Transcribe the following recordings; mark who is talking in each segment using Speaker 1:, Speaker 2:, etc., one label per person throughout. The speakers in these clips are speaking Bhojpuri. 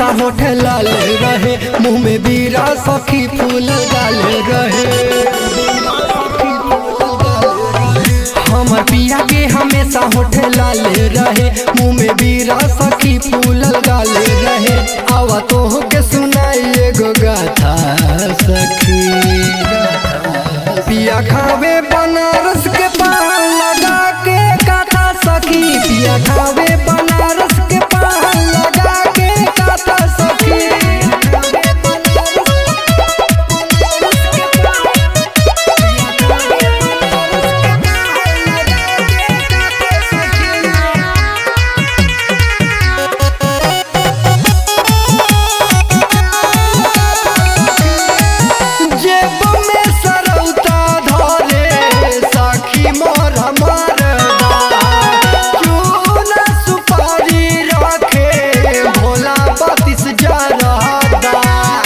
Speaker 1: होठ लाल रहे मुंह में बीरा सखी फूल डाल रहे हमर पिया के हमेशा होठ लाल रहे मुंह में बीरा सखी फूल डाल रहे आवा तो के सुनाई एगो गाथा सखी पिया खावे बनारस के पान लगा के काथा सखी पिया खावे बनारस के पान लगा के काथा सखी जेब में सरौता धरे सखी मोर मरदा चूना सुपारी रखे भोला बत्तीस जरदा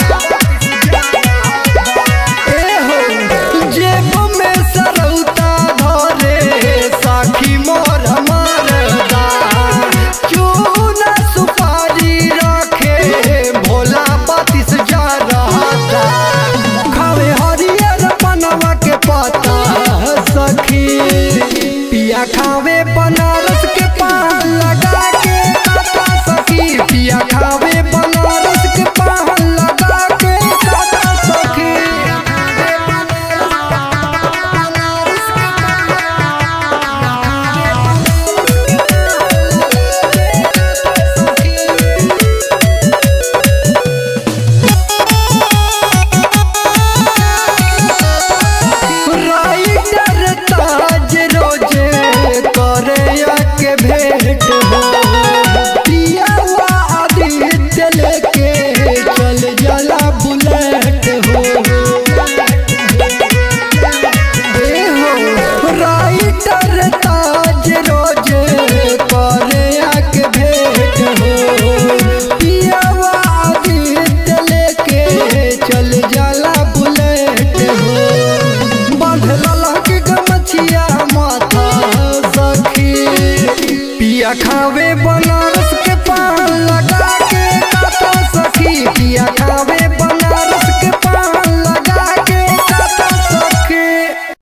Speaker 1: ए हो जेब में सरौता धरे सखी मोर मरदा चूना सुपारी रखे भोला बत्तीस जरदा खावे हरियर बनवा के पता सखी पिया खावे बनारस के पान लगा के काटा सखी पिया खावे बनारस के पान लगा के काटा सखी राइडर ताज रोजे करे के भेंट हो पियावा आदित्य लेके चल जला बुलेट हो ए हो राइडर ताज रोजे करे के भेंट हो पियावा आदित्य लेके चल जला बुलेट हो बांधल के गमछिया माथा सखी पिया खावे